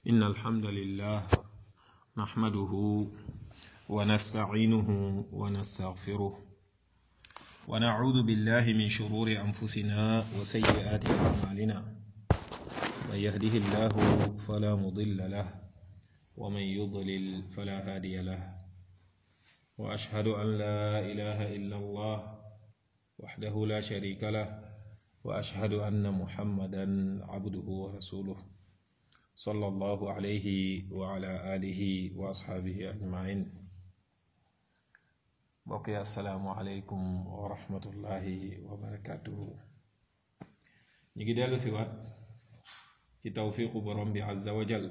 إن الحمد لله نحمده ونستعينه ونستغفره ونعوذ بالله من شرور أنفسنا وسيئات أعمالنا من يهده الله فلا مضل له ومن يضلل فلا هادي له وأشهد أن لا إله إلا الله وحده لا شريك له وأشهد أن محمدا عبده ورسوله صلى الله عليه وعلى آله وأصحابه أجمعين بقي السلام عليكم ورحمة الله وبركاته نيجي دالو سيوات ci tawfiqu borom bi azza wa jal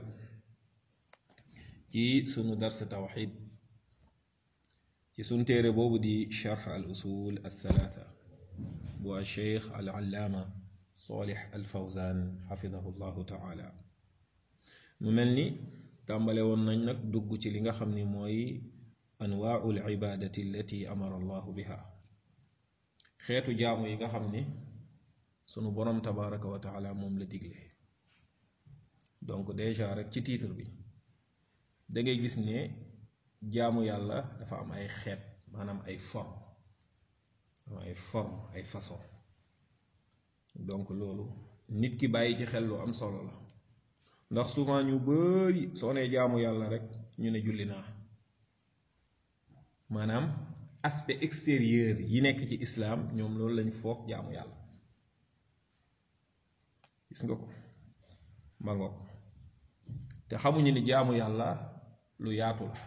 ci sunu dars tawxid ci sunu téere boobu di charx al usul al thalatha bu al cheikh al allaama salih al fawzan xafidahu llahu taala mu mel ni tàmbale woon nañ nag dugg ci li nga xam ni mooy anwaau al ibadati allati amara allahu biha xeetu jaamu yi nga xam ni sunu borom tabaraka wa taala moom la digle donc déjà rek ci titre bi da ngay gis ne jaamu yàlla dafa am ay xeet maanaam ay forme am ay forme ay façon donc loolu nit ki bàyyi ci xel lu am solo la ndax souvent ñu bari soo nee jaamu yàlla rek ñu ne julli naa maanaam aspect extérieur yi nekk ci islaam ñoom loolu lañ foog jaamu yàlla gis nga ko ma ngoog te xamuñu ni jaamu yàlla lu yaatu la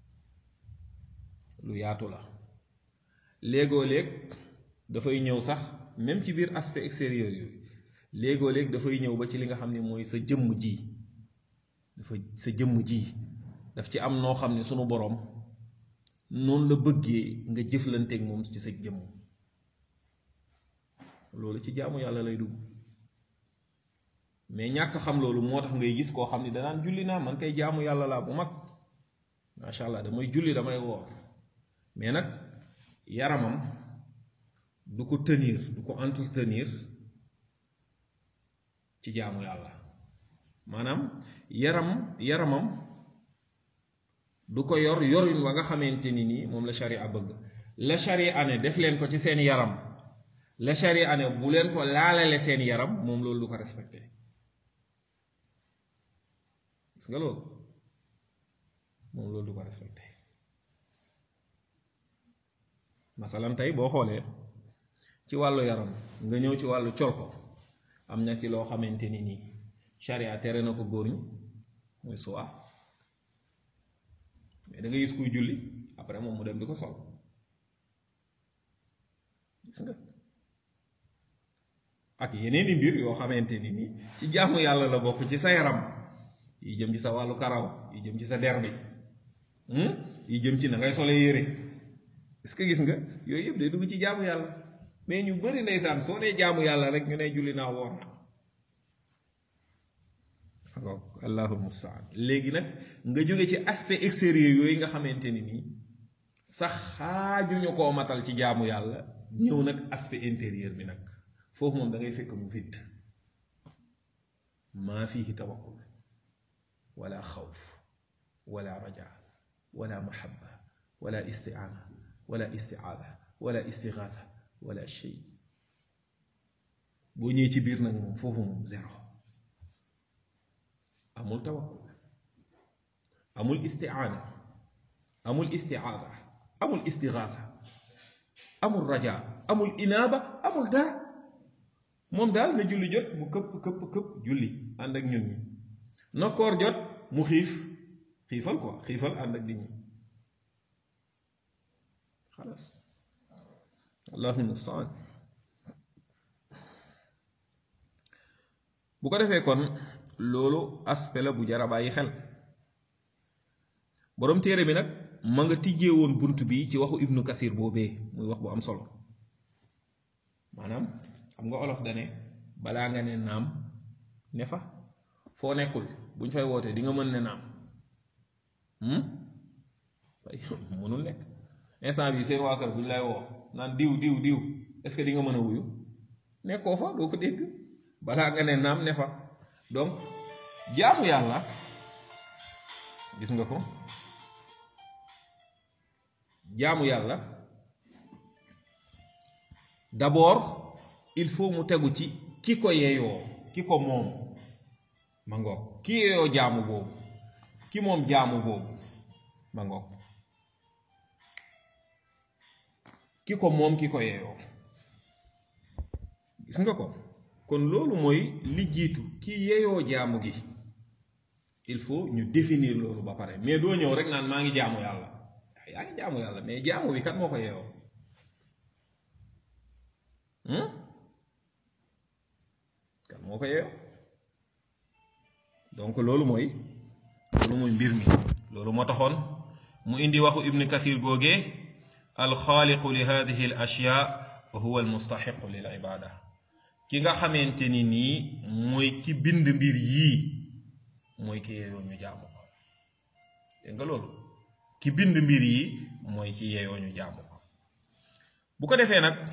lu yaatu la léegoo léeg dafay ñëw sax même ci biir aspect extérieur yooyu léegoo léeg dafay ñëw ba ci li nga xam ne mooy sa jëmm ji dafa sa jëmm ji daf ci am noo xam ne sunu boroom noonu la bëggee nga jëflanteeg moom ci sa jëmm loolu ci jaamu yàlla lay dugg mais ñàkk xam loolu moo tax ngay gis koo xam ni danaan julli naa man kay jaamu yàlla laa bu mag macha allah damay julli damay woor mais nag yaramam du ko tenir du ko entretenir ci jaamu yàlla maanaam yaram yaramam du ko yor yorin wa nga xamante ni nii moom la sharia bëgg la sharia ne def leen ko ci seen yaram la sharia ne bu leen ko laalale seen yaram moom loolu du ko respecté gis nga loolu moom loolu du ko respecté masalan tey boo xoolee ci wàllu yaram nga ñëw ci wàllu col ko am na ci loo xamante ni nii charia tere na ko góor ñi muy suwa mais da nga gis kuy julli après moom mu dem di ko sol gis nga ak yeneeni mbir yoo xamante ni nii ci jaamu yàlla la bokk ci sa yaram yi jëm ci sa wàllu karaw yi jëm ci sa der bi yi jëm ci na ngay sole yére est-ce que gis nga yooyu yëpp day dugg ci jaamu yàlla mais ñu bari ndeysaan soo dee jaamu yàlla rek ñu ne julli naa woor na allahul mustaan léegi nag nga jóge ci aspect extérieur yooyu nga xamante ni nii sax xaajuñu koo matal ci jaamu yàlla ñëw nag aspect intérieur bi nag foofu moom da ngay fekk mu vide maa fihi tawakkul wala xawf wala raja wala mahabba wala istiaana wala istiaada wala istigaatha wala shay boo ñëwee ci biir nag moom foofu moom zéro amul tawakkul amul istiaana amul istiaada amul istigaatha amul raja amul inaaba amul dara moom daal na julli jot mu këpp këpp këpp julli ànd ak ñun ñi na koor jot mu xiif xiifal quoi xiifal ànd ak nit ñi xalaas allahumma mustaan bu ko defee kon loolu aspect la bu jara bàyyi xel boroom téere bi nag ma nga tijjee woon bunt bi ci waxu ibnu kasir boobee muy wax bu am solo maanaam xam nga olof dane balaa nga ne naam ne fa foo nekkul buñ fay wootee di nga mën ne naam way mënul nekk instant bi seen waa kër buñ lay woo naan diw diw diw est-ce que di nga mën a wuyu nekkoo fa doo ko dégg balaa nga ne naam ne fa donc jaamu yàlla gis nga ko jaamu yàlla d'abord il faut mu tegu ci ki ko yeyoo ki ko moom ma ngoog ki yeyoo jaamu boobu ki moom jaamu boobu ma ngoog ki ko moom ki ko yeyoo gis nga ko kon loolu mooy li jiitu ki yeyoo jaamu gi il faut ñu définir loolu ba pare mais doo ñëw rek naan maa ngi jaamu yàlla yaa ngi jaamu yàlla mais jaamu bi kat moo ko yeyoo kan moo ko yeyoo donc loolu mooy loolu mooy mbir mi loolu moo taxoon mu indi waxu ibn kasir googee alxaaliqu li hadihi al ashya huwa al mustaxiqu lil ibada ki nga xamante ni nii mooy ki bind mbir yii mooy ki yeyoo ñu jaamu ko dégg nga loolu ki bind mbir yi mooy ki yeyoo ñu jaamu ko bu ko defee nag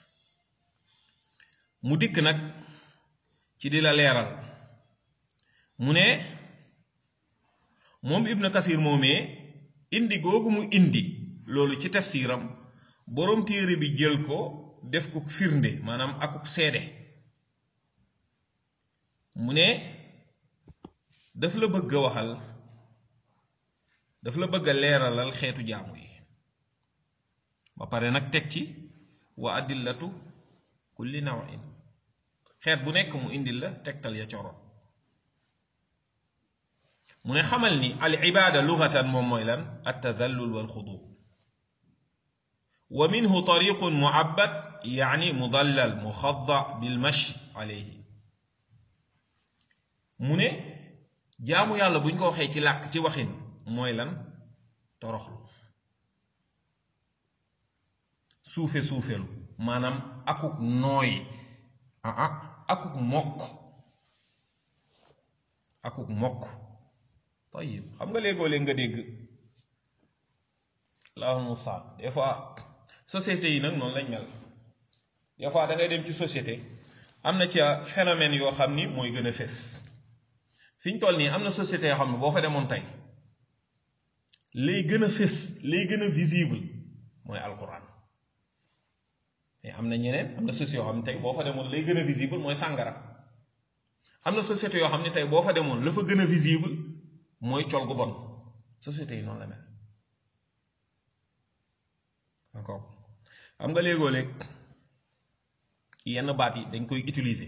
mu dikk nag ci di la leeral mu ne moom ibn kasir moomee indi googu mu indi loolu ci tafsiram boroom téere bi jël ko def ko firnde maanaam akuk seede mu ne daf la bëgg a waxal daf la bëgg a leeralal xeetu jaamu yi ba pare nag teg ci wa adillatu kulli nawin xeet bu nekk mu indil la tegtal ya coro mu ne xamal ni al ibaada lugatan moom mooy lan at tadallul wal xudu wa minhu tariqun muabbad yaani mudallal muxadda bil mashi alayhi mu ne jaamu yàlla buñ ko waxee ci làkk ci waxin mooy lan toroxlu suufe suufelu maanaam akuk nooy ah akuk mokk akuk mokk tayib xam nga léegoo léeg nga dégg la mustaan des fois société yi nag noonu lañ mel des fois da ngay dem ci société am na ca phénomène yoo xam ni mooy gën a fés fi ñu toll nii am na société yoo xam ne boo fa demoon tey lay gën a fés lay gën a visible mooy alquran mais am na ñeneen am na société yoo xam ne tey boo fa demoon lay gën a visible mooy sàngara am na société yoo xam ne tey boo fa demoon la fa gën a visible mooy col gu bon société yi noonu la mel encore xam nga léegoo léeg yenn baat yi dañ koy utiliser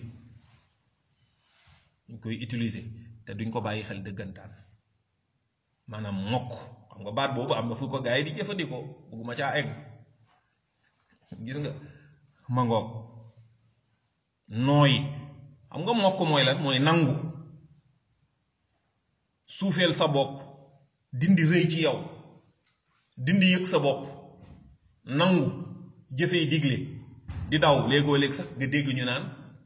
dañ koy utiliser te duñ ko bàyyi xel dëggantaan maanaam mokk xam nga baat boobu am na fu ko gaa yi di jëfandikoo bugguma caa egg gis nga mangoog nooy xam nga mokk mooy lan mooy nangu suufeel sa bopp dindi rëy ci yow dindi yëg sa bopp nangu jëfee digle di daw léegoo léeg sax nga dégg ñu naan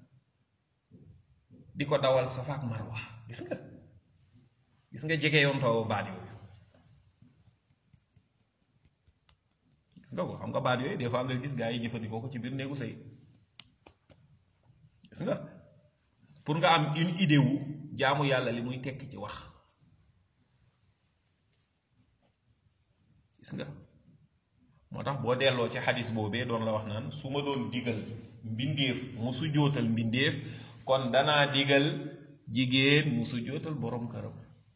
di ko dawal Safa ak Marwa gis nga gis nga jege yoon toowu baat yooyu gis nga ko xam nga baat yooyu des fois nga gis gaa yi jëfandikoo ko ci biir néegu sëy gis nga pour nga am une idée wu jaamu yàlla li muy tekki ci wax gis nga moo tax boo delloo ci xadis boobee doon la wax naan su ma doon digal mbindeef mu su jootal mbindeef kon danaa digal jigéen mu su jootal borom këram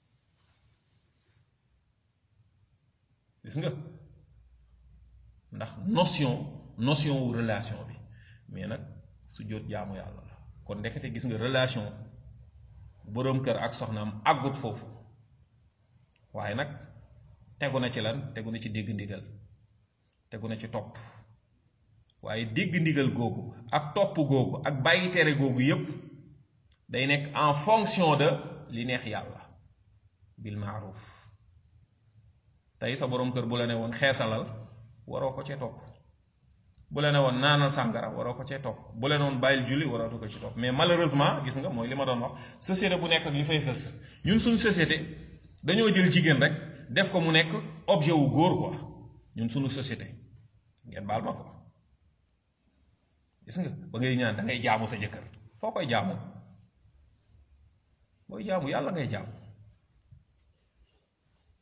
gis nga ndax notion notion wu relation bi mais nag su joot jaamu yàlla la kon ndekete gis nga relation borom kër ak soxnaam àggut foofu waaye nag tegu na ci lan tegu na ci dégg ndigal tegu na ci topp waaye dégg ndigal googu ak topp googu ak bàyyi tere googu yépp day nekk en fonction de li neex yàlla bil maaruf tey sa borom kër bu la ne woon xeesalal waroo ko cee topp bu la ne woon naanal sàngara waroo ko cee topp bu la ne woon bàyyil julli waroo ko ci topp mais malheureusement gis nga mooy li ma doon wax société bu nekk ak li fay fës ñun suñu société dañoo jël jigéen rek def ko mu nekk objet wu góor quoi ñun suñu société ngeen baal ma ko gis nga ba ngay ñaan da ngay jaamu sa jëkkër foo koy jaamu booy jaamu yàlla ngay jaamu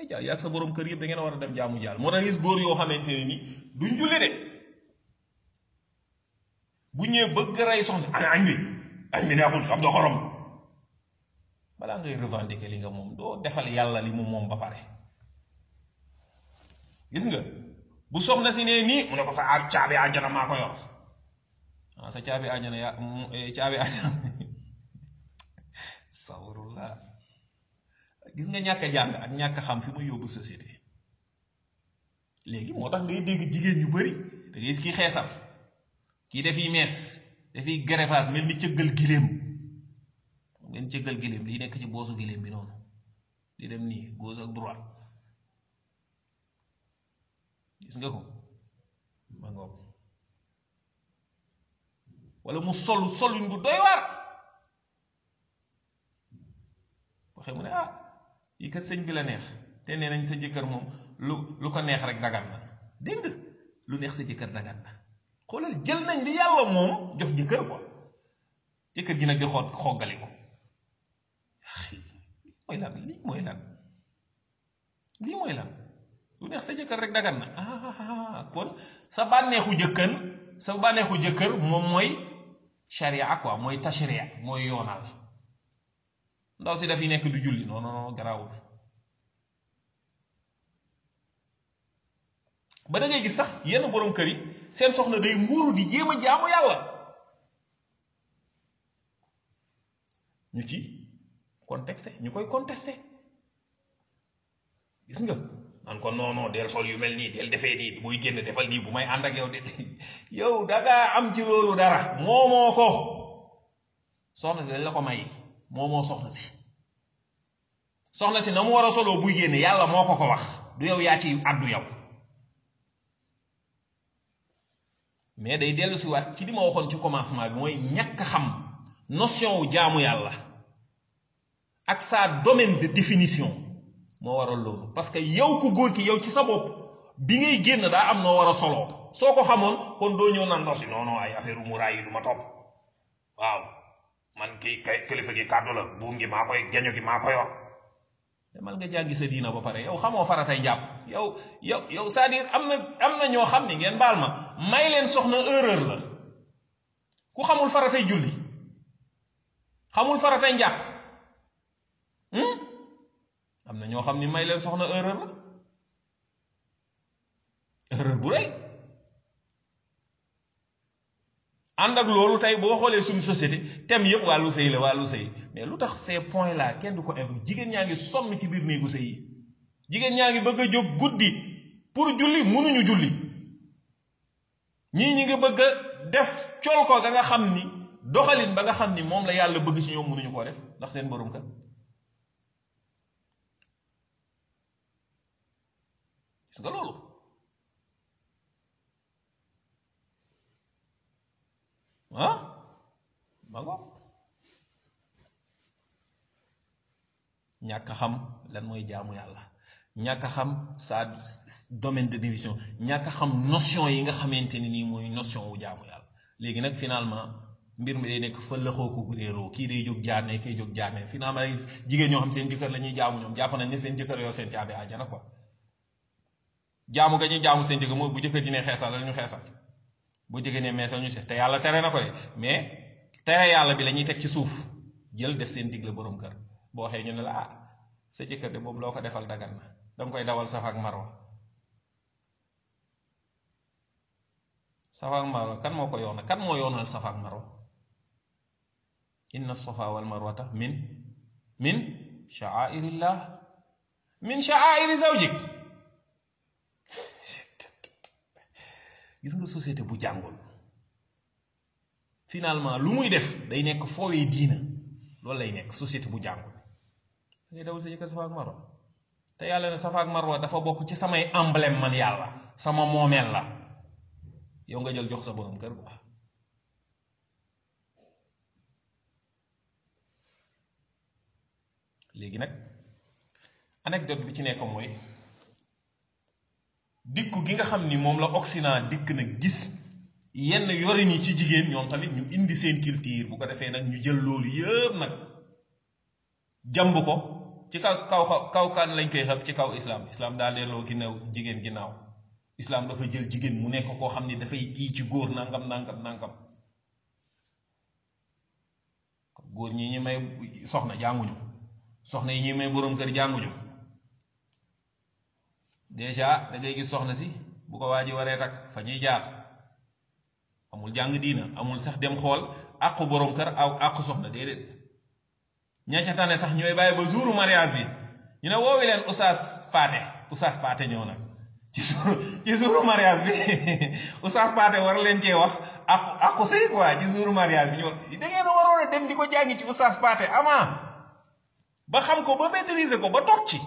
ay ca yaag sa borom kër yëpp da ngeen war a dem jaamu jaal moo tax gis góor yoo xamante ne ni duñ julli de bu ñëwee bëgg rey soxna añ añ bi añ bi neexul am da xorom balaa ngay revendiquer li nga moom doo defal yàlla li mu moom ba pare gis nga bu soxna si nee nii mu ne ko sa caabi àjjana maa ko yor ah sa caabi àjjana yaa caabi àjjana sawrullah gis nga ñàkk a jàng ak ñàkk xam fi muy yóbbu société léegi moo tax ngay dégg jigéen ñu bari da ngay gis kii xeesal kii dafiy mees dafiy greffage mel ni cëggal giléem ngeen cëggal giléem lii nekk ci boosu giléem bi noonu di dem nii gauche ak droite gis nga ko ma ngoog wala mu sol solin bu doy waar waxee mu ne ah yi kat sëñ bi la neex te nee nañ sa jëkkër moom lu lu ko neex rek dagan na dégg nga lu neex sa jëkkër dagan na xoolal jël nañ li yàlla moom jox jëkkër quoi jëkkër ji nag di xool xoggali ko lii mooy lan lii mooy lan lii mooy lan lu neex sa jëkkër rek dagan na ah kon sa bànneexu jëkkër sa bànneexu jëkkër moom mooy sharia quoi mooy tashria mooy yoonal ndaw si dafiy nekk du julli non non garaawul ba da ngay gis sax yenn borom kër yi seen soxna day muuru di jéem a jaamu yàlla ñu ci contexte ñu koy contesté gis nga man ko non non del sol yu mel nii del defee nii buy génn defal nii bu may ànd ak yow de yow dangaa am ci loolu dara moomoo ko soxna si dañ la ko may moomoo soxna si soxna si na mu war a soloo buy génn yàlla moo ko ko wax du yow yaa ci àddu yow mais day dellu si waat ci li ma waxoon ci commencement bi mooy ñàkk xam notion wu jaamu yàlla ak sa domaine de définition moo waral loolu parce que yow ku góor ki yow ci sa bopp bi ngay génn daa am noo war a soloo soo ko xamoon kon doo ñëw naan ndox si non non ay affaire muraay yi du ma topp waaw man kii kay kilifa gi kàddu la buum gi maa koy geño gi maa ko yor demal nga jàngi sa diina ba pare yow xamoo faratay njàpp yow yow yow c'est-à-dire am na am na ñoo xam ni ngeen baal ma may leen soxna erreur la ku xamul faratay julli xamul faratay njàpp am na ñoo xam ni may leen soxna erreur la erreur bu rëy ànd ak loolu tey boo xoolee suñu société thème yëpp wàllu sëy la wàllu sëy mais lu tax ces points là kenn du ko évoqué jigéen ñaa ngi sonn ci biir néegu sëy yi jigéen ñaa ngi bëgg a jóg guddi pour julli mënuñu julli ñii ñi ngi bëgg a def col ko ga nga xam ni doxalin ba nga xam ni moom la yàlla bëgg ci ñoom mënuñu koo def ndax seen borom kër gis nga loolu ah ma ngoog ñàkk xam lan mooy jaamu yàlla ñàkk xam sa domaine de division ñàkk xam notion yi nga xamante ni nii mooy notion wu jaamu yàlla léegi nag finalement mbir mi day nekk fa lëxoo ko réeroo kii day jóg jaarne kii jóg jaarne finalement ay jigéen ñoo xam seen jëkkër la ñuy jaamu ñoom jàpp nañ ne seen jëkkër yow seen caabi àjjana quoi jaamu ga ñuy jaamu seen jëkkër mooy bu jëkkër ji ne xeesal la ñu xeesal bu jigéen ne meesal ñu seet te yàlla tere na ko de mais tere yàlla bi la ñuy teg ci suuf jël def seen digle borom kër boo waxee ñu ne la ah sa jëkkër de boobu loo ko defal dagan na danga koy dawal safa ak marwa safa ak marwa kan moo ko yoona kan moo yoonal safa ak marwa inna safa wal marwata min min sha'airillah min sha'airi zawjik gis nga société bu jàngul finalement lu muy def day nekk foowee diina loolu lay nekk société bu jàngul da ngay dawal sa jëkkër safa ak marwa te yàlla ne safa ak marwa dafa bokk ci samay emblème man yàlla sama moomeel la yow nga jël jox sa borom kër quoi léegi nag anecdote bi ci nekk mooy dikku gi nga xam ni moom la Occident dikk nag gis yenn yorin yi ci jigéen ñoom tamit ñu indi seen culture bu ko defee nag ñu jël loolu yëpp nag jàmb ko ci kaw kaw kaw kan lañ koy xëpp ci kaw islam islam daa delloo ginnaaw jigéen ginnaaw islam dafa jël jigéen mu nekk koo xam ne dafay kii ci góor nangam nangam nangam góor ñi ñi may soxna jànguñu soxna yi ñi may boroom kër jànguñu déjà da ngay gis soxna si bu ko waa ji waree takk fa ñuy jaar amul jàng diina amul sax dem xool àqu boroom kër aw àqu soxna déedéet ña ca tane sax ñooy bàyyi ba jouru mariage bi ñu ne woowi leen oustaz paate oustaz paate ñëw nag ci jour ci jouru mariage bi oustaz paate war leen cee wax àqu àqu sëy quoi ci jouru mariage bi ñoo da ngeen waroon a dem di ko jàngi ci oustaz paate avant ba xam ko ba maîtriser ko ba toog ci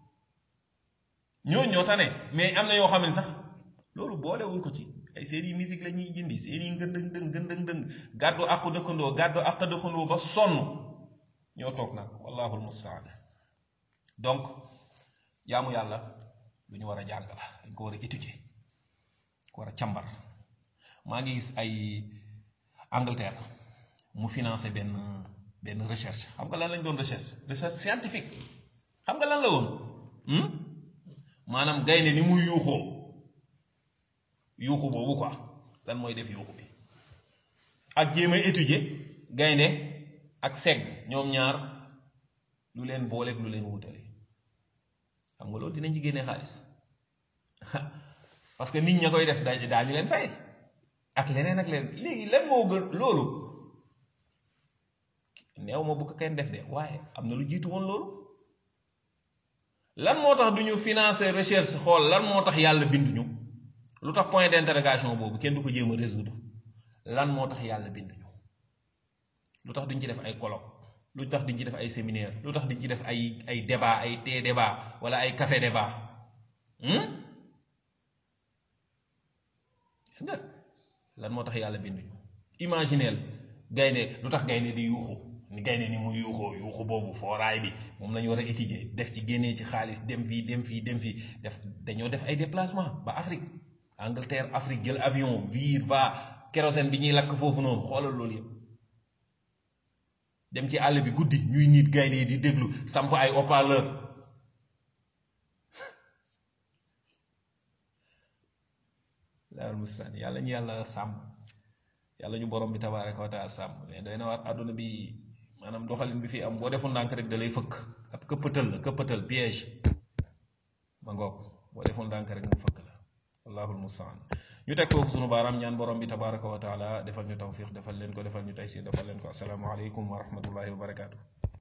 ñoo ñoo tane mais am na yoo xam ne sax loolu boolewuñ ko ci ay série musique la ñuy jindi série ngëndëng dëng ngëndëng dëng gàddu àqu dëkkandoo gàddu àq dëkkandoo ba sonn ñoo toog nag wallahu almustaan donc jaamu yàlla lu ñu war a jàng la dañ ko war a étudier ko war a càmbar maa ngi gis ay Angleterre mu financé benn benn recherche xam nga lan lañ doon recherche recherche scientifique xam nga lan la woon maanaam gaynde ni muy yuuxoo yuuxu boobu quoi lan mooy def yuuxu bi ak jéem a étudier gaynde ak segg ñoom ñaar lu leen booleeg lu leen wutale xam nga loolu dinañ ci génnee xaalis parce que nit ña koy def daa daañu leen fay ak leneen ak leneen léegi lan moo gën loolu neew ma bu ko kenn def de waaye am na lu jiitu woon loolu lan moo tax du ñu financer recherche xool lan moo tax yàlla binduñu lu tax point d'interrogation boobu kenn du ko jéem a résoudre lan moo tax yàlla binduñu lu tax duñ ci def ay colloque lu tax duñ ci def ay séminaire lu tax duñ ci def ay ay débat ay thé débat wala ay café débat gis nga lan moo tax yàlla binduñu imagineel gaynde lu tax gaynde di yuuxu ni gaynde ni mu yuuxoo yuuxu boobu fooraay bi moom lañu war a étudier def ci génnee ci xaalis dem fii dem fii dem fii def dañoo def ay déplacement ba Afrique Angleterre Afrique jël avion vir va kérosène bi ñuy lakk foofu noonu xoolal loolu yëpp dem ci àll bi guddi ñuy nit gaynde yi di déglu samp ay haut-parleur laal mustaan yàlla ñu yàlla sàmm yàlla ñu borom bi tabaaraka wa taala sàmm mais doy na war àdduna bi maanaam doxalin bi fi am boo deful ndànk rek da lay fëkk ab këppatal la këppatal piège ma ngoog boo deful ndànk rek mu fëkk la allahul mustaan ñu teg foofu sunu baaraam ñaan borom bi tabaaraka wa taala defal ñu tawfiq defal leen ko defal ñu taysir defal leen ko assalaamu aleykum wa rahmatullahi wa barakaatu